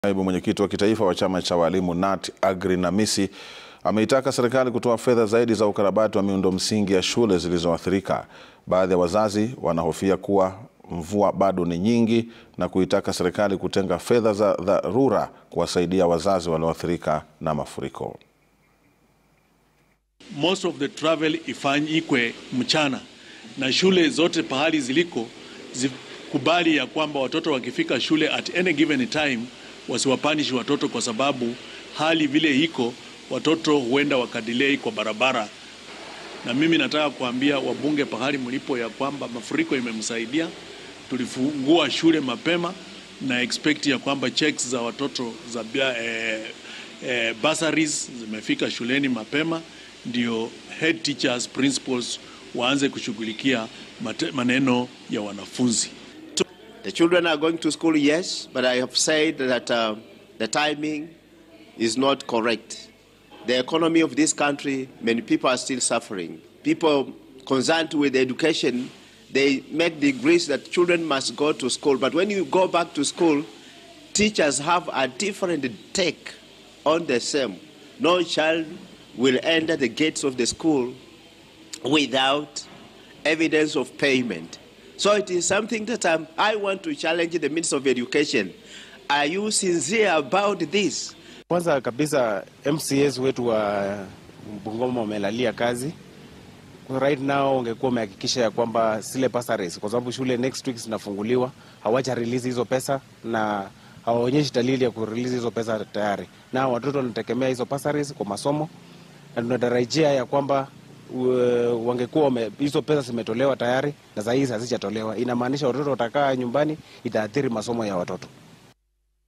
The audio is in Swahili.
Naibu mwenyekiti wa kitaifa wa chama cha walimu KNUT Aggrey Namisi ameitaka serikali kutoa fedha zaidi za ukarabati wa miundo msingi ya shule zilizoathirika. Baadhi ya wazazi wanahofia kuwa mvua bado ni nyingi na kuitaka serikali kutenga fedha za dharura kuwasaidia wazazi walioathirika na mafuriko. most of the travel ifanyikwe mchana na shule zote pahali ziliko zikubali ya kwamba watoto wakifika shule at any given time wasiwapanishi watoto, kwa sababu hali vile iko, watoto huenda wakadelay kwa barabara. Na mimi nataka kuambia wabunge pahali mlipo ya kwamba mafuriko imemsaidia, tulifungua shule mapema na expect ya kwamba checks za watoto za eh, eh, bursaries zimefika shuleni mapema ndio head teachers principals waanze kushughulikia maneno ya wanafunzi. The children are going to school, yes, but I have said that uh, the timing is not correct. The economy of this country, many people are still suffering. People concerned with education, they make degrees that children must go to school. But when you go back to school, teachers have a different take on the same. No child will enter the gates of the school without evidence of payment. So it is something that um, I want to challenge the Minister of Education. Are you sincere about this? Kwanza kabisa MCAs wetu wa Bungoma wamelalia kazi. Right now ungekuwa umehakikisha ya kwamba zile bursaries, kwa sababu shule next week zinafunguliwa, hawaja release hizo pesa na hawaonyeshi dalili ya kurelease hizo pesa tayari, na watoto wanategemea hizo bursaries kwa masomo na tunatarajia ya kwamba wangekuwa hizo pesa zimetolewa tayari na saa hizi hazijatolewa. Inamaanisha watoto watakaa nyumbani, itaathiri masomo ya watoto.